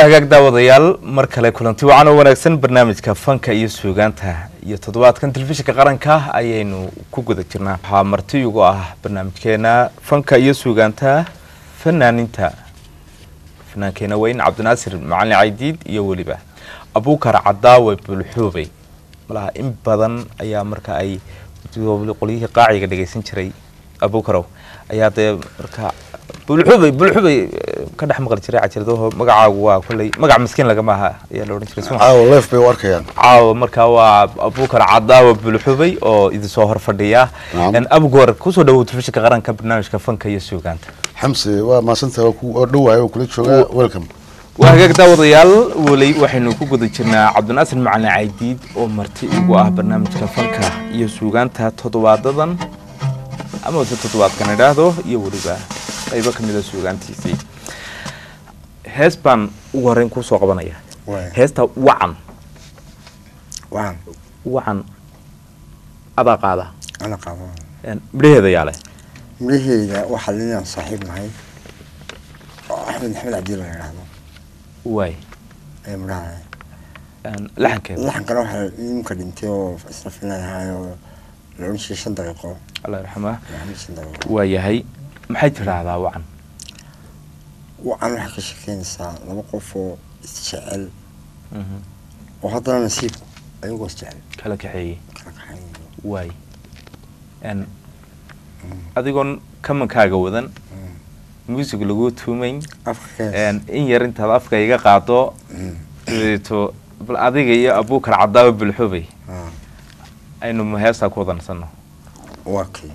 waa hagaag daawadayaal mar kale kulanti wacan oo wanaagsan barnaamijka fanka iyo suugaanta iyo toddobaadkan telefishinka qaranka ayaynu ku guda jirnaa waxaa marti ugu ah barnaamijkeena fanka iyo suugaanta fanaaninta fannaankeena weyn cabdinaasir macalin caydiid iyo weliba abuukar cadaawe bulxuubey malaha in badan ayaa marka ay qolyihii qaaciga dhegeysan jiray abuukarow ayaa dee marka bulxubey bulxubey ka dhex maqli jiray cajiradaho magacaagu waa kolley magac miskiin lagama aha ayaa la odhan jiray suma caawa leef bay u arkayaan caawa marka waa abuukar cadaawa bulxubey oo idinsoo hor fadhiya Naam. abgoor kusoo dhawow telefishinka qaranka barnaamijka fanka iyo suugaanta xamse waa maasanta waa ku oo dhowaayo oo kula jooga welcome waa hagaag daawadayaal weli waxaynu ku guda jirnaa cabdinaasir macalin caydiid oo marti ugu ah barnaamijka fanka iyo suugaanta toddobaadadan ama se toddobaadkan idhaahdo iyo weliba qaybo ka mida suugaantiisii hees baan ugu horreyn kusoo qabanaya heesta wacan waan wacan adaa qaada ana qabo Een, midhaheeda yaale midhaheyda waxaa linaan saaxiib nahay oo axmed axmed cabdi la yidhaahdo waay ee midhaha Een, laxankeeda laxankana waxaa nimka dhintay oo isla filanahay oo la odhan jiray shan daqiiqo allah yarxamaa maxamed shan daqiiqo waa yahay maxay tidhaahdaa wacan wacan waxay ka shekeynaysaa laba qof oo isjecel Mhm. oo haddana nasiibku ayagoo isjecel kala kaxeeyey kala kaxayn waay Een, adigoon kamankaaga wadan music lagu tuumayn afka kees Een, in yar intaad afka iga qaado dabeeto bal adiga iyo abuukar cadaawe bulxubey aynu ma heestaa ku wadansano waa kii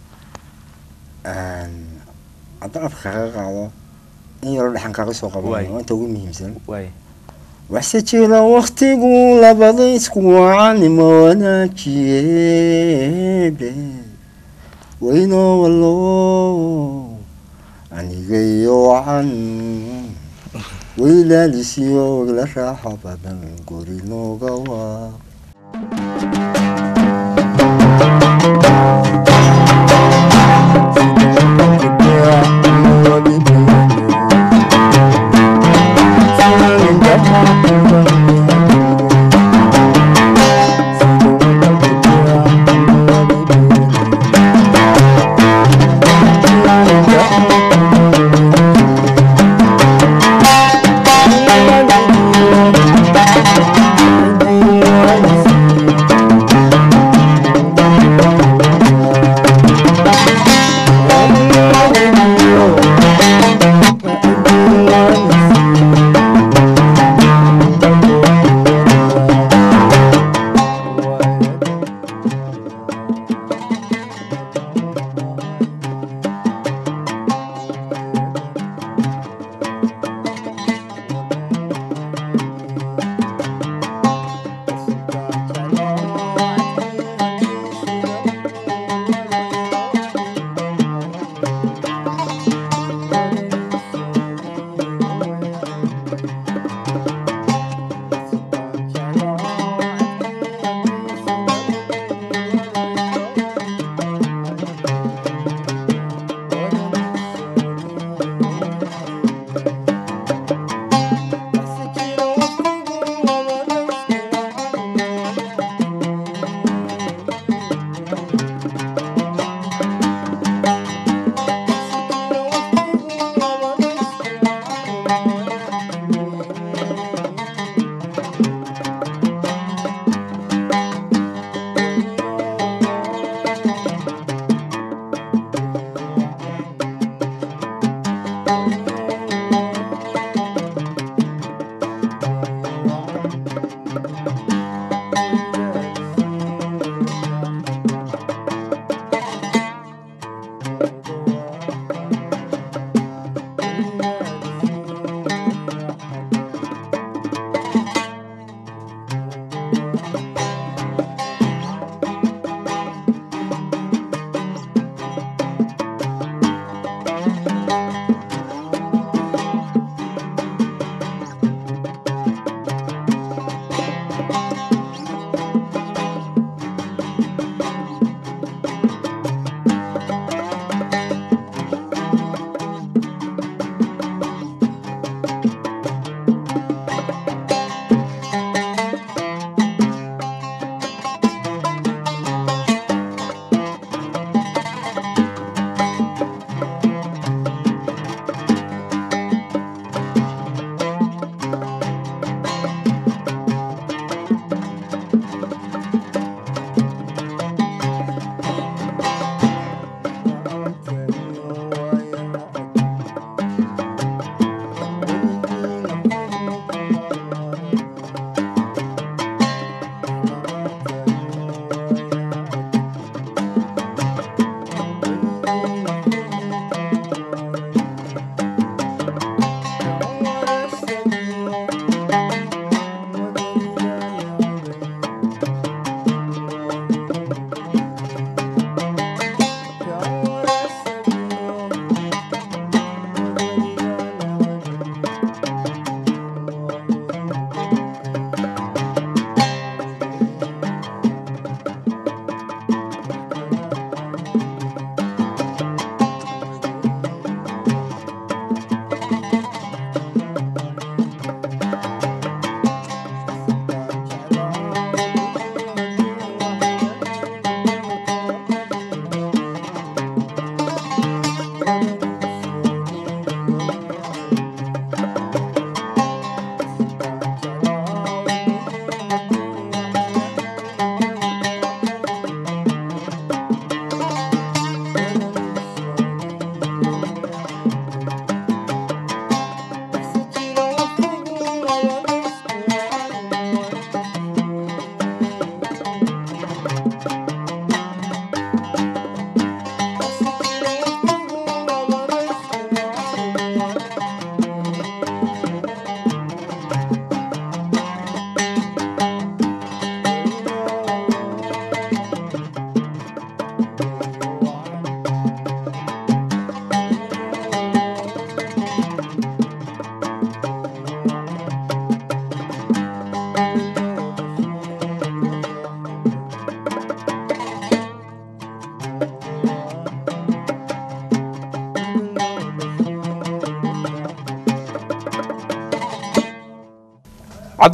haddaan afka kaga qaado in yaroo dhexan kaga soo Waay. qabanay waa inta ugu muhiimsan waay waxse jira waktigu labada isku wacanima wanaajiyeebe waynoo wallo aniga iyo wacan waylaalisiyo wagla raaxo badan guri nooga waa Thank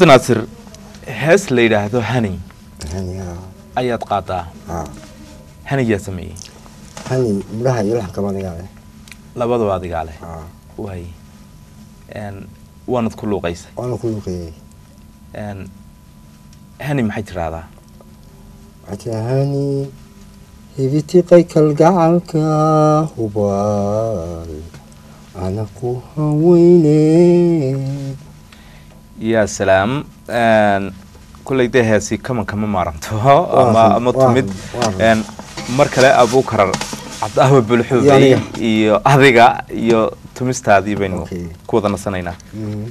cabdinaasir hees la yidhaahdo hani hani ha ayaad qaadaa ha haniyaa sameeyey hani midhaha iyo laxanka banigaa leh labadaba adigaa leh ha waay n waanad ku luuqaysa waana ku luqeeyey n hani maxay tidhaahdaa waxaa hani hibitiqay kalgacalka hubaal ana ku haweyne yaa salaam n kulley dee heesi kaman kama maaranto ama run, ama waa tumid run, waa run. n mar kale abuukarar cabdaawe Iyo bulxuubey aniga. iyo adiga iyo tumistaadii baynu Okay. ku wada nasanaynaa Mm.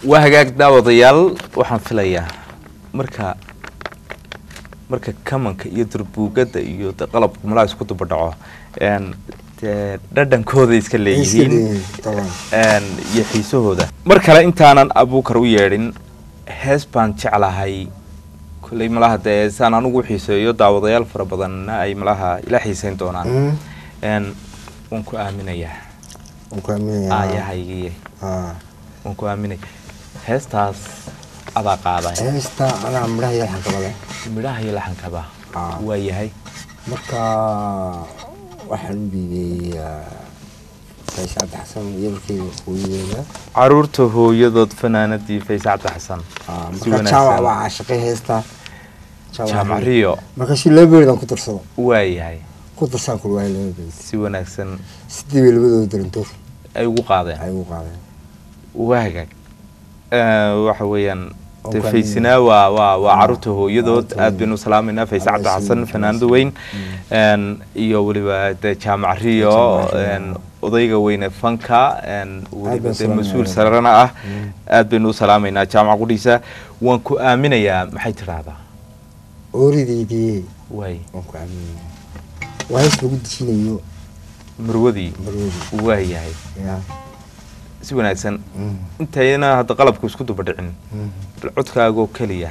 waa hagaag daawadayaal waxaan filayaa marka marka kamanka iyo durbuugada iyo de qalabka malaha isku duba dhaco een, dee dhadhankooda iska leeyihiin leeyihiin, طبعاً. een, iyo xiisahooda mar kale intaanan abuukar u yeedhin hees baan jeclahay kolley malaha dee saan anigu u xiiseeyo daawadayaal fara badanna ay malaha ila xiiseyn doonaan Mm. een, waan ku aaminayaa waan ku aaminayaa aayahaygiiye Ah. waan ku aaminay heestaas adaa qaaday heesta anaa midhaha iyo xankaba leh midhaha iyo laxankaba Ah. waa yahay marka waxaan u dhiibay faysal cabdi xasan yeelkeyga hooyadeeda caruurta hooyadood fanaanadii fayse cabdi xasan Ah, si marka jaamac wanaagsan baa caashiqay heesta jaamac riyo marka si laba beerid aan ku darsado waa yahay ku darsaan kul waay laba beerid si wanaagsan sidii bay labadooda darantood ay ugu qaadeen ay ugu qaadeen waa hagaag Eh, waxa weeyaan Oo dee kale faysinaa waa waa waa Ah, caruurta hooyadood caruurta aad baynu salaameynaa fayse Allah cabdi siiyo, xasan Allah fanaanada siiyo. weyn een, iyo weliba dee jaamac riyo Jaamac Riyo. een, odayga weyne fanka een, weliba baan dee salaameynaa. mas-uul sararana ah aad baynu u salaameynaa jaamac qudhiisa waan ku aaminayaa maxay tidhaahdaa oorideydii waay waan ku aaminayaa waa hees lagu dejinayo marwadii marwadi waa yahay ya si wanaagsan Mm. intayna hadda qalabku isku duba dhicin Mm. bal codkaagoo keliya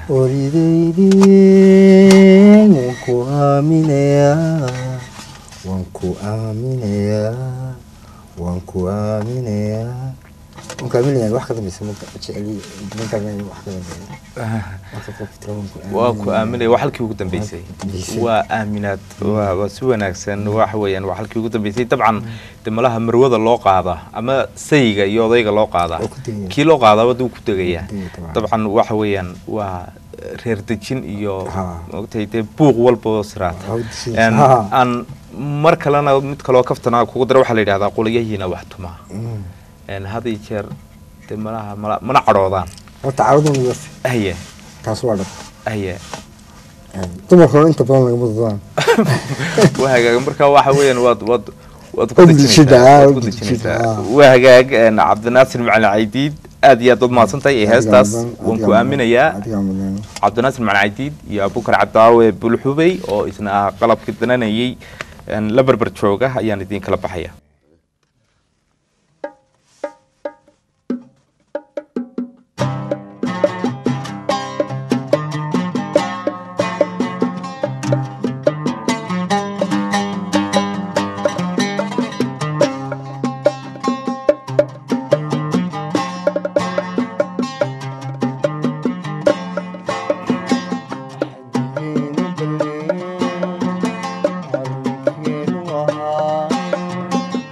oorideydii waan ku aaminayaa waan ku aaminayaa waan ku aaminayaa waan ku aaminayaa wax ka dambeysa marka jeceli markaan wax ka dambeeya marka qofka tira waan ku waa ku aaminaya waa halkii ugu dambeysay dambeysay. waa aaminaad waa waa si wanaagsan waxa weeyaan waa halkii ugu dambeysay dabcan de malaha marwada loo qaada ama sayiga iyo odayga loo qaada Waa ku degaya. kii loo qaadaaba duu ku degaya Waa ku degaya dabcan. dabcan waxa weeyaan waa reer dejin iyo Ha. maogtay dee buuq walba oo siraata Ha, dejin. Een, Ha. aan mar kalena mid kaloo kaftana kugu dara waxaa la yidhahdaa qoliyahiina wax tuma Mm. Een, had iyo jeer de malaha mala- mana cadhoodaan horta caradun iyo haye taas waa dhab haye dumarkana inta badan lagama dadaan waa hagaag marka waxa weeyaan waad waad waad ku Waad dejinaysaa, dejintaa, waad waad ku dejintaa, dejinaysaa. ah. waa hagaag een, cabdinaasir macalin caydiid aad iyo aad baad mahadsantahay ee heestaas waan ku aaminayaa adigaa mudan cabdinaasir macalin caydiid iyo abukar cabdaawe bulxubey oo isna ah qalabka dananayay een, la berber jooga ayaan idiin kala baxaya Thank you.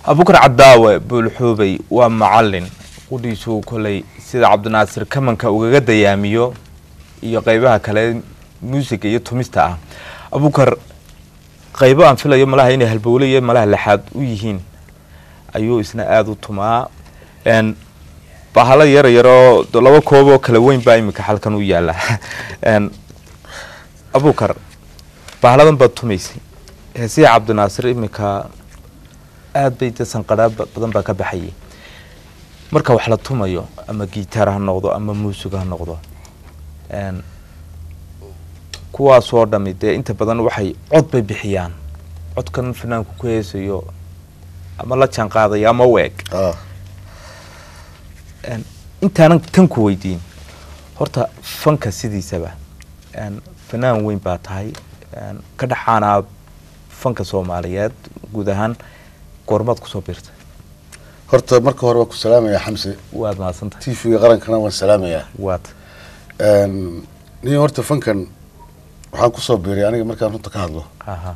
abukar cadaawe buulxuubey waa macalin qudhiisuu koley sida cabdinaasir kamanka ugaga dayaamiyo iyo qeybaha kale muusiga iyo tumista ah abukar qeybo aan filayo malaha inay halbowle iyo malaha lexaad u yihiin ayuu isna aada u tumaa n bahalo yar yaroo de laba koob oo kala weyn baa iminka xalkan u yaala n abukar bahaladan baad tumaysay heesiya cabdinaasir iminka aada bay de sanqadhaa ba- badan baa ka baxayay marka wax la tumayo ama gitaar ha noqdo ama muusig ha noqdo n kuwaasoo dhami dee inta badan waxay cod bay bixiyaan codkan fanaanku ku heesayo ama la jaan qaadayo ama u eg ah n intaanan tan ku weydiin horta fanka sidiisaba n fanaan weyn baa tahay n ka dhaxaanaa fanka soomaaliyeed guud ahaan goormaad kusoo biirtay horta marka hore waan ku salaamayaa xamse waad mahadsantahay t v-ga qarankana waan salaamayaa waad nin horta fankan waxaan kusoo biiray aniga markaan runta ka hadlo aha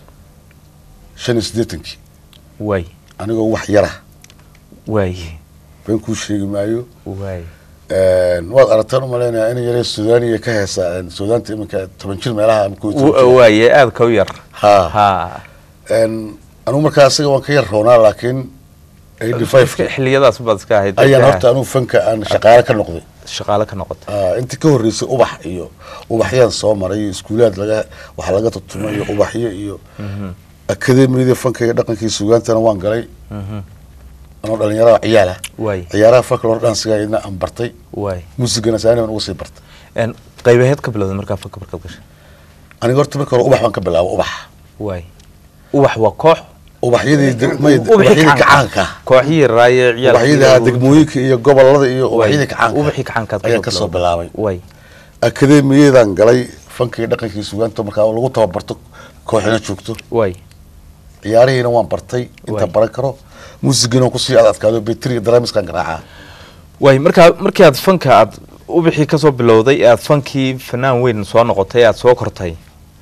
shan iyo siddeetankii waay anigoo wax yara waay been kuu sheegi maayo waay waad aragtaan umalaynayaa in yaree sudaaniya ka heesa sudaanta iminka toban jir meelaha ama kow iyo toban jir. waaye aada ka u yar ha ha anigu markaa isaga waan ka yar roonaa laakiin eighty five xiliyadaas baad iska ahayd ayaan dadka horta anigu fanka aan shaqaale ka noqday shaqaale ka noqotay Ah, intii ka horreysay ubax iyo ubaxyaan soo maray iyo iskuulaad laga wax laga tutumay iyo ubaxyo iyo akademiyadii fanka iyo dhaqankii sugaantana waan galay Mhm. anoo dhalinyarada ciyaala waay ciyaaraha folklore dhansiga idna aan bartay waay muusigana saani baan ugu sii bartay n qaybaheed ka bilowday markaa fanka markaad gashay aniga horta marka hore ubax baan ka bilaabo ubax waay ubax waa koox ubaxyadii deg- may- Ubaxii ubaxyadii kacaanka. kacaanka kooxihii raaye ciyaal ubaxyadii degmooyinka iyo gobolada iyo Waay. ubaxyadii kacaanka ubaxii kacaankaad ayaan kasoo bilaabay waay akademiyadan galay fanka iyo dhaqankii sugaanta markaa lagu tababarto kooxina joogto waay ciyaarihiina waan bartay inta Waay. baran karo muusigana waan kusii adadkaado betriga daraamiskan garaacaa waay markaa markii aad fanka aad ubixii kasoo bilowday ee aad fankii fanaan weyn soo noqotay aad soo kortay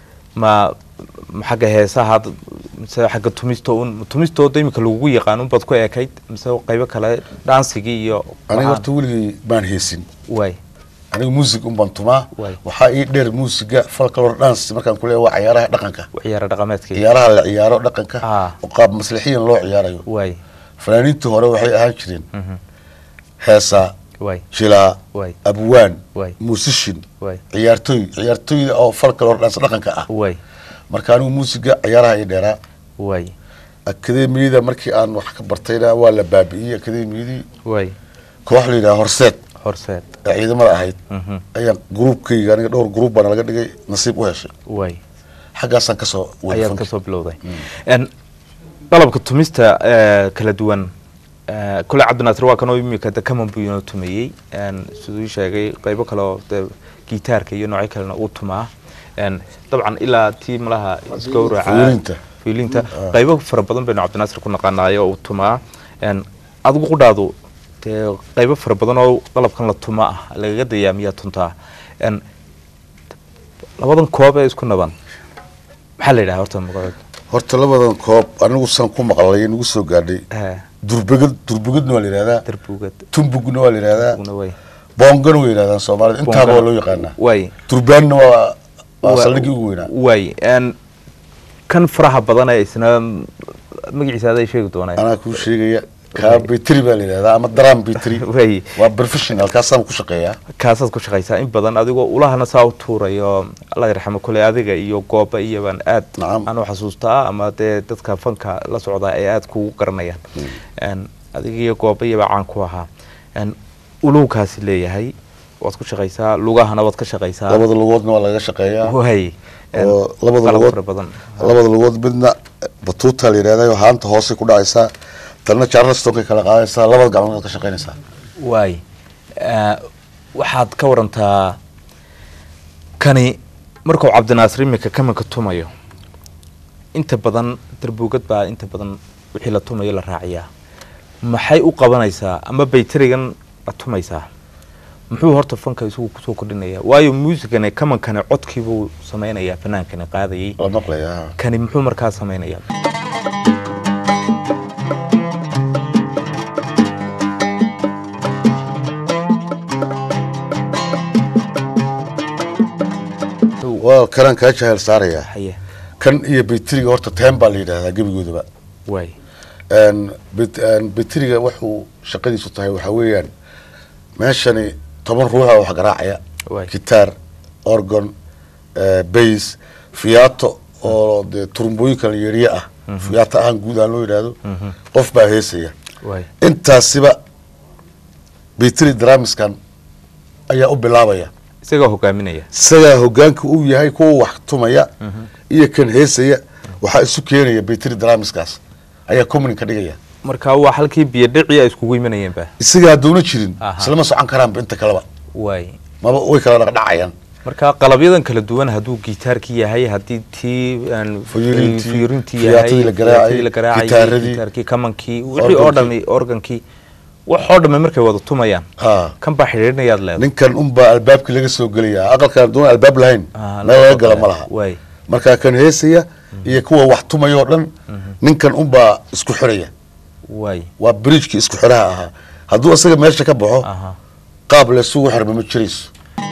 ma ma xagga heesaha ad- mise xagga tumista un tumistooda imika lagugu yaqaan unbaad ku ekayd mise qaybo kale dhaansigii iyo aniga waxaan? horta weligay baan heesin waay aniga muusig un baan tumaa Waay. waxaa ii dheer muusiga folklore dance markaan ku leeyahay waa ciyaaraha dhaqanka ciyaara dhaqameedkii ciyaaraha la ciyaaro dhaqanka Ah. oo qaab maslaxiyan loo ciyaarayo waay fanaaniintii hore waxay ahaan jireen Mhm. heesaa waay jilaa Waay. abwaan Waay. muusishin waay ciyaartooy ciyaartooyda oo folklore dance dhaqanka ah waay marka anigu muusiga ciyaaraha ii dheeraa waay akademiyada markii aan wax ka bartayna waa la baabi'iyey akademiyadii waay koox la yidhaha horseed horseed ee ciidamada ahayd Mhm. ayaan gruubkayga aniga dhowr gruub baana laga dhigay nasiib u heshay waay xaggaasaan kasoo waday ayaad fanka. kasoo bilowday n qalabka tumista eh, kala duwan eh, kule cabdinaasir waa kanoo imika de kaman buu inoo tumeeyey n siduu ii sheegay qaybo kale oo de gitaarka iyo noocyo kalena uu tumaa n dabcan ilaa tii malaha isgowraca Fiilinta. fiilinta qaybo fara badan baynu cabdinaasir ku naqaanaayo uu tumaa n adigu qudhaadu dee qaybo fara badan oo qalabkan la tuma ah lagaga dayaamiyaa tuntaa n labadan koob ee isku naban maxaa la yidhaha horta magaceed horta labadan koob anigu saan ku maqlay nagu soo gaadhay Eh, durbegad durbegedna waa la yidhahdaa darbugad tumbugna waa la yidhahdaa una way boongana way yidhahdaan soomaalida intaaba waa loo yaqaanaa way durbaanna waa waa Wa- saldhiggii ugu weynaa way n kan faraha badan ee isna magaciisa aday sheegi doonaa anaa kuu sheegaya kaa betri baa la yidhahdaa ama daram betri way waa professional kaasaan ku shaqeeyaa kaasaad ku shaqaysaa in badan adigoo ulahana saa u tuurayo allah yarxamo kule adiga iyo gooba iyo baan aad Nacam. aan u xasuustaa ama dee dadka fanka la socdaa ay aad kugu garanayaan n adiga iyo gooba iyo baa caan ku ahaa n ulowkaasi leeyahay waad ku shaqaysaa lugahana waad ka shaqaysaa labada lugoodna waa laga shaqeeyaa way n oo labada qalab lugood fara badan labada lugood midna batuuta la yidhahdaa oo haanta hoose ku dhacaysaa talna charlestonkay kala qaadaysaa labada gacmood ka shaqaynaysaa waay Eh, waxaad ka warantaa kani markuu cabdinaasir imika kamanka tumayo inta badan darbugad baa inta badan wixii la tumayo la raaciyaa maxay u qabanaysaa ama baytarigan la tumaysaa muxuu horta fanka isagu kusoo kordhinaya waayo muusigani kamankani codkiibuu samaynayaa fanaankani qaadayay la maqlayaa kani muxuu markaa samaynayaa waa kanaan kaa jahel saarayaa haye kan iyo bayteriga horta teen baa la yidhahdaa gebigoodaba waay Een, bet- een, bayteriga wuxuu shaqadiisu tahay waxaa weeyaan meeshani toban ruuxa wax garaacaya Waay. gitaar orgon bays fiyato oo dee turumbooyinkan yeeriye ah fiyato ahaan guud ahaan loo yidhaahdo qof baa heesaya waay intaasiba bayteri dramiskan ayaa u bilaabaya isagaa hogaaminaya isagaa hogaanka uu yahay kuwa wax tumaya iyo kan heesaya waxaa isu keenaya bayteri dramiskaas ayaa communin ka dhigaya marka waa halkii biyo dhici ay iskugu imanayeen ba isagaa hadduuna jirin Aha. islama socon karaanba inta kaleba waay maba way kala dhaqdhacayaan marka qalabyadan kala duwan hadduu gitaarkii yahay haddii tii aan Fuyurintii, fuyurintii fiyaatadii yahay la garaacay, fiyaatadii la garaacay gitaaradii, gitaarkii kamankii wixii oo organkii. dhami organkii wax oo dhami markay wada tumayaan ha kan baa xidhiidhinayaad leedahay ninkan unbaa albaabkii laga soo gelaya aqalkan hadduuna albaab lahayn Ah, meel laga gala ma laha waay marka kan heesaya iyo kuwa wax tumaya oo dhan ninkan unbaa isku xiraya waay waa bridgekii isku xiraha ahaa hadduu isaga meesha ka baxo aha qaab laysugu xirma ma jirayso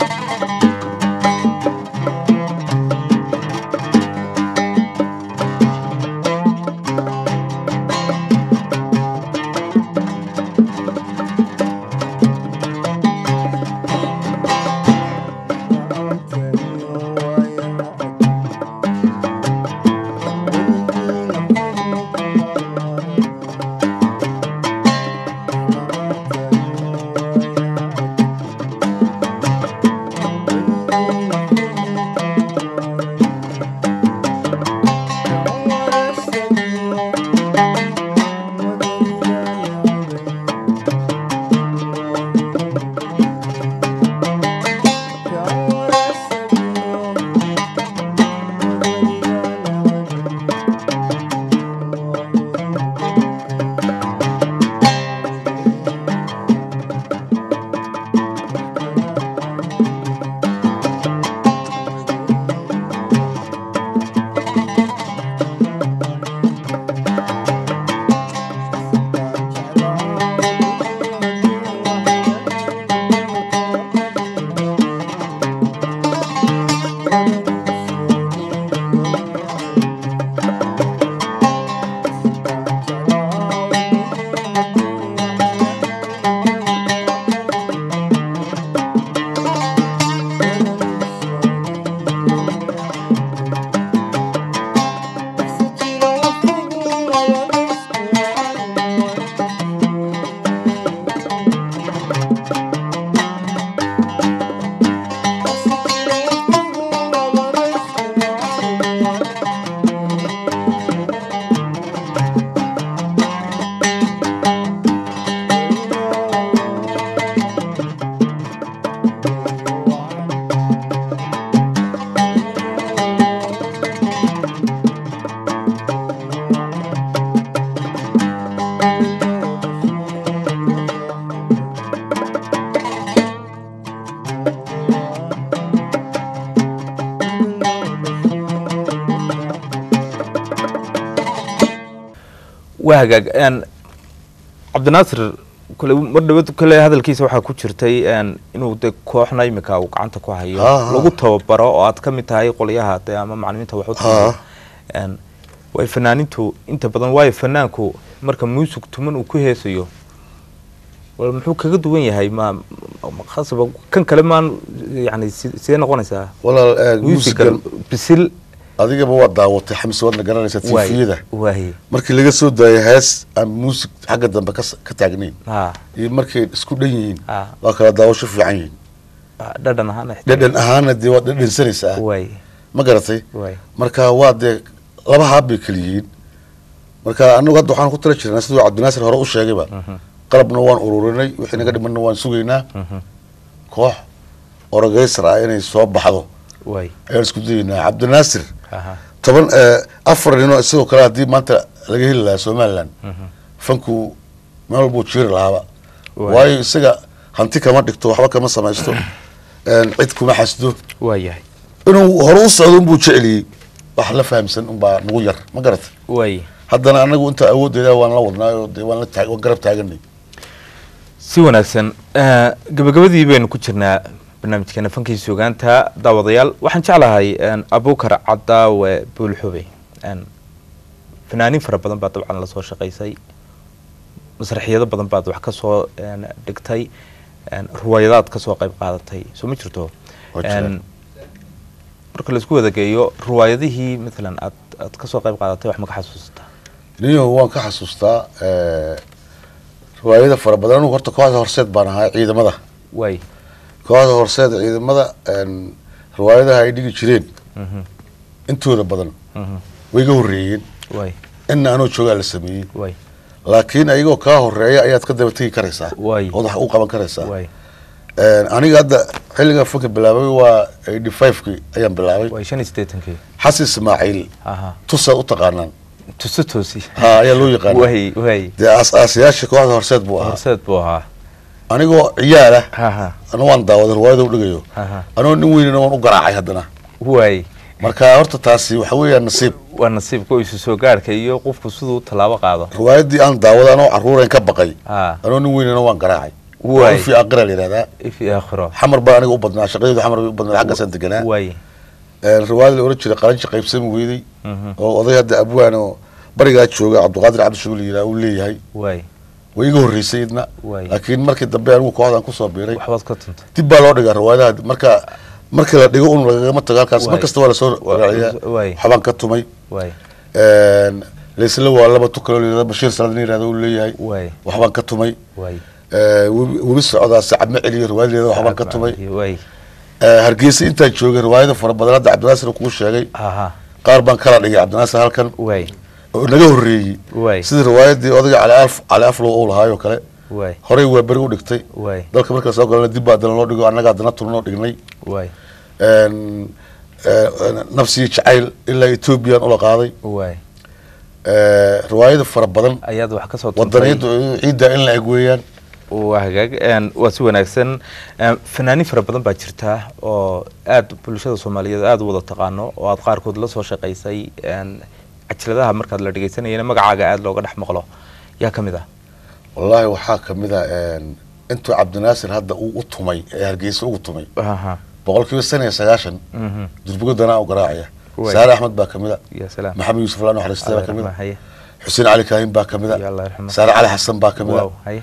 waa hagaag een cabdinaasir kole mar dhawad kale hadalkiisa waxaa ku jirtay een inuu de kooxna imika uu gacanta ku hayo Ha, ha. lagu tababaro oo aad ka mid tahay qolyaha de ama macalimiinta wax u tababaro een way fanaanintu inta badan waayo fanaanku marka muusig tuman uu ku heesayo wal muxuu kaga duwan yahay ma ma- khasaba kan kale maan yani si- sidee noqonaysaa walaal eh, muusigan muusigan bisil adigaba waa daawatay xamse waadna garanaysaa waay tifiyada waay markii laga soo daayay hees aan muusig xagga dambe ka s- ka taagnayn ha iyo markay isku dhan yihiin Ah. waa kala daawasho fiican yihiin dhadhan ahaan dhadhan ahaana dee waad dhadhansanaysaa waay ma garatay waay marka waa dee laba haab bay kala yihiin marka anagu hadda waxaan ku tala jirnaa siduu cabdinaasir hore u sheegayba qalabna waan ururinay wixii naga dhimanna waan sugaynaa koox orogeysar ah inay soo baxdo waay ayaan isku dayaynaa cabdinaasir aha toban afar ninoo isagoo kale haddii maanta laga heli lahaa somaliland fanku meel walbuu jiiri lahaaba Waay. waayo isaga hanti kama dhigto waxba kama samaysto een, cid kuma xasdo waa yahay inuu hore u socdo unbuu jeceliyey wax la fahamsan unbaa nagu yar ma garata waay haddana anagu inta awooddeeda waan la wadnaayo dee waan la taag waan garab taaganay si wanaagsan Eh, gabagabadii baynu ku jirnaa barnaamijkeena fankii suugaanta daawadayaal waxaan jeclahay abukar cadaawe buulxube fanaaniin fara badan baa dabcan lasoo shaqaysay masraxiyado badan baad wax kasoo dhigtay ruwaayadaad kasoo qayb qaadatay soo ma jirto Waa jiraan. marka laisku wadageeyo ruwaayadihii maalan aad aad kasoo qayb qaadatay wax ma ka xasuusataa niyo waan ka xasuustaa eh, riwaayada fara badan anugu horta kooxda horseed baan ahaa ciidamada waay kooxda horseed ciidamada en, riwaayadaha ay dhigi jireen intooda badan Mhm. way iga horreeyeen waay inna anoo joogaa la sameeyey waay laakiin ayagoo kaa horeeya ayaad ka daba tegi karaysaa Waay. ood wax u qaban karaysaa waay En, aniga hadda xilliga fanka bilaabay waa eighty five-kii ayaan bilaabay waay shan iyo siddeetankii xasan ismaaciil aha tusaad u taqaanaan tuso toosi ha ayaa loo yaqaana waay waay dee aas-aasayaasha kooxda horseed buu ahaa horseed buu ahaa anigoo ciyaal ah haha ana waan daawaday riwaayada u dhigayo haha anoo nin weynina waan u garaacay haddana waay marka horta taasi waxa weeyaan nasiib waa nasiibka isu soo gaarhka iyo qofku siduu tallaabo qaado riwaayadii aan daawaday anoo caruurayn ka baqay ha anoo nin weynina waan garaacay Waay. fi aqira la yidhahdaa ifi aakhiro xamar baa aniga u badnaa shaqadeedu xamar bay u badnaa xaggaasaan deganaa waay riwaayada la oran jiray qaranji qaybsami weyday Mhm. oo oday hadda abwaan oo barigaa jooga cabdiqaadir cabdishuul yidhaha uu leeyahay waay way iga horreysay idna Waay. laakiin markii dambe anigu kooxdan kusoo biiray waxbaad ka tuntay dib baa loo dhigaa riwaayadaha marka markii la dhigo un lagagama tago halkaas mar Waay. kasta waa lasoo Waa- raaciyaa waay. waxbaan ka tumay waay laysla waa laba tukaloo la yidhahdo bashiir salaad nin yidhahdo uu leeyahay waay waxbaan ka tumay waay Eh, webi webi socdaa sacab ma celiyo riwaayadeeda waxbaan ka tumay waay Eh, hargeysa intaan joogay riwaayada fara badan hadda cabdinaasir kuu sheegay haha qaar baan kala dhigay cabdinaasir halkan waay oo naga horreeyey waay sidii riwaayadii odayga cali alf cali aflow uu lahaayoo kale waay horey waa beri u dhigtay waay dalka marka soo galana dib baa haddana loo dhigo annaga haddana tulnoo dhignay waay En, eh, nafsigii jacayl ilaa ethoobiyan ula qaaday waay Eh, riwaayada fara badan ayaad wax ka soo tuntay wadaniyada ciidda in la eg weeyaan waa hagaag een, waa si wanaagsan een, fanaaniin fara badan baa jirta oo aad bulshada soomaaliyeed aada u wada taqaano oo aad qaarkood la soo shaqaysay een, cajaladaha markaad la dhegeysanayana magacaaga aada looga dhex maqlo yaa ka mid ah wallaahi waxaa kamid a en, intuu cabdinaasir hadda uu u tumay ee hargeysa ugu tumay aha boqol kiiba san iyo sagaashan mhm durbugo danaa u garaacaya Waay. saare axmed baa kamid a ya salaam maxamed yuusuf laan xariistay baa Allah kamid a yarxamah, haye xuseen cali kaahin baa kamid Ya a Allah yarxamah. saare cali xasan baa kamid a Wow, haye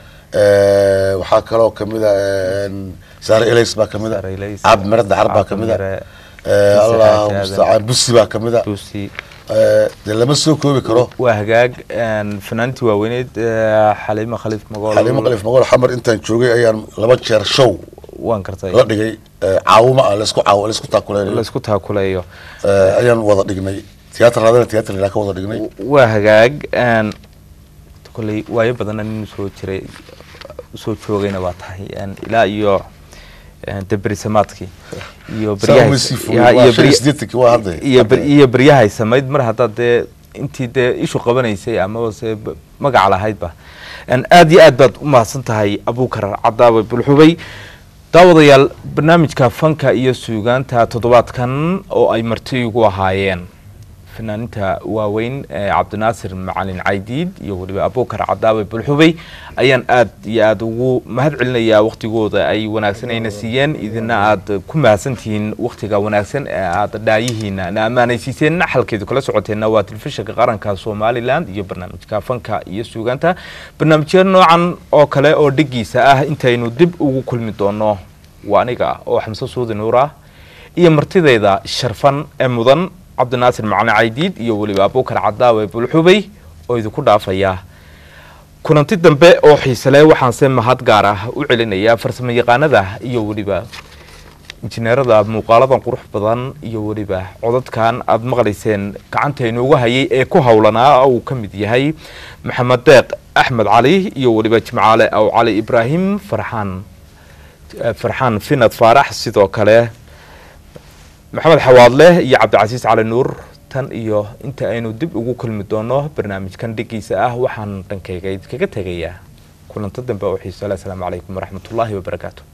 Eh, waxaa kaloo kamid a en, saare elays baa kamid a Saare Elays, cab mere dacar baa Cab kamid a Mere, Eh, Muuse allah Xaaji Aadan. mustacaan busi baa kamid a tuusi Eh, dee lama soo koobi karo waa hagaag een, fanaaniintii waaweyneed ee, xaliimo khaliif magool xaliimo qalif magool xamar intaan joogay ayaan laba jeer show waan kartay la dhigay eh, caawimo ah laysku caaw laysku taakuleeyo laysku taakuleeyo Eh, ayaan wada dhignay tiyaatar raadana tiyaatar ilaa ka wada dhignay waa hagaag een, kolley waayo badana nin soo jiray soo joogayna waa tahay een, ilaa iyo een, dee berisamaadkii iyo Saa beryahay- uma sii fogey, ya- waa iyo shan iyo berya- siddeetankii waa hadda. iyo ber- iyo beryahay samayd mar haddaad dee intii dee ishu qabanaysay amaba se b- magaca lahaydba een, aad iyo aad baad u mahadsan tahay abuukar cadaawe bulxubay daawadayaal barnaamijka fanka iyo suugaanta toddobaadkan oo ay marti ugu ahaayeen fanaaniinta waaweyn ee cabdinaasir macalin caydiid iyo weliba abuukar cadaawe bulxubay ayaan aad iyo aad ugu mahad celinayaa waktigooda ay wanaagsanayna siiyeen idina aad ku mahadsantihiin waktiga wanaagsan ee aad dhaayihiina na ammaanaysiiseen xalkeedu kala socoteenna waa telefishinka qaranka somalilan iyo barnaamijka fanka iyo suugaanta barnaamijyo noocan oo kale oo dhigiisa ah intaynu dib ugu kulmi doono waa aniga oo xamse suudi nuur ah iyo martidayda sharfan ee mudan cabdinaasir macalin caydiid iyo weliba abuukar cadaawe bulxubay oo idinku dhaafaya kulanti dambe oo xiisele waxaanse mahad gaar ah u celinayaa farsamo yaqaanada iyo weliba injineerada muuqaaladan qurux badan iyo weliba codadkan aada maqlayseen gacanta inoogu hayay ee ku howlanaa uu ka mid yahay maxamed deeq axmed cali iyo weliba jimcaale aw cali ibraahim farxaan farxaan finad faarax sidoo kale maxamed xawaadle iyo cabdicasiis cali nuur tan iyo inta aynu dib ugu kulmi doono barnaamijkan dhigiisa ah waxaan dhankayga idinkaga tegayaa kulanto dambe oo xiiso le asalaamu calaykum waraxmatullaahi wabarakaatu